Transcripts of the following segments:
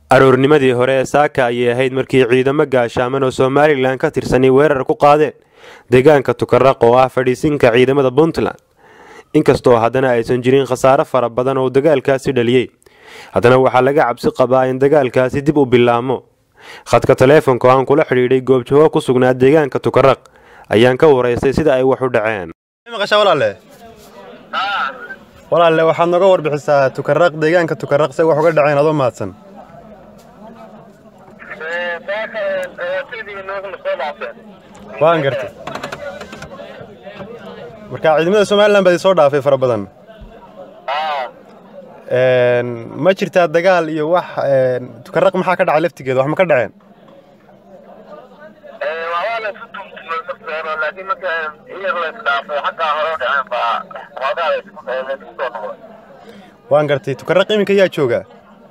aroornimadii hore ee saaka ayay ahayd markii ciidamo gaashaaman oo somalilan ka tirsanay weerar ku qaadeen deegaanka tukaraq oo ah fadhiisinka ciidamada puntland inkastoo haddana aysan jirin khasaare fara badan oo dagaalkaasi dhaliyey haddana waxaa laga cabsi qabaa in dagaalkaasi dib u bilaamo khadka taleefonka oo aan kula xidhiidhay goobjoogo ku sugnaa deegaanka tukaraq ayaan ka waraystay sida ay wax u dhaceen walaalle waxaad nooga warbixisaa tukaraq deegaanka tukaraq se wax uga dhaceen adoo mahadsan waan gartay marka ciidamada somalilan baad soo dhaafay fara badan ma jirtaa dagaal iyo wax tukaraq maxaa ka dhacay laftigeeda wax ma ka dhaceen waan gartay tukaraq iminka yaa jooga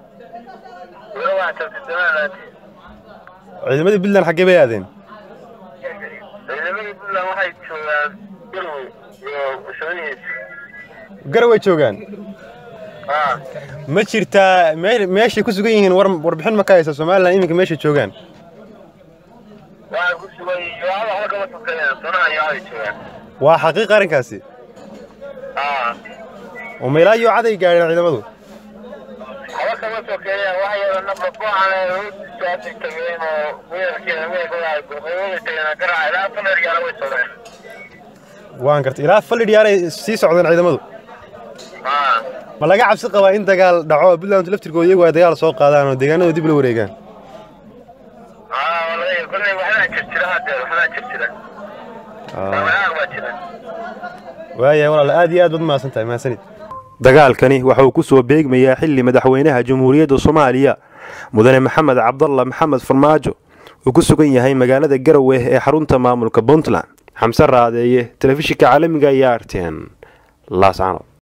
ciidamadii puntland xaggee bay aadeen garaway joogaan ma jirtaa meeshay ku sugan yihiin warbixin ma ka haysa somalilan iminka meeshay joogaan waa xaqiiq arrinkaasi oo meelaa iyo caday gaadheen ciidamadu waan gartay ilaa fallidh yaaray sii socdeen ciidamadu ma laga cabsi qabaa in dagaal dhaco puntland laftirkooda iyagu ay dagaal soo qaadaan oo deegaanadu dib la wareegaan waaya walaal aad iyo aad baad mahadsan tahay mahadsanid dagaalkani waxa uu ku soo beegmayaa xilli madaxweynaha jamhuuriyadda soomaaliya mudane maxamed cabdalla maxamed farmaajo uu ku sugan yahay magaalada garowe ee xarunta maamulka puntland xamse raadeeye telefishinka caalamiga iyo arten laascanood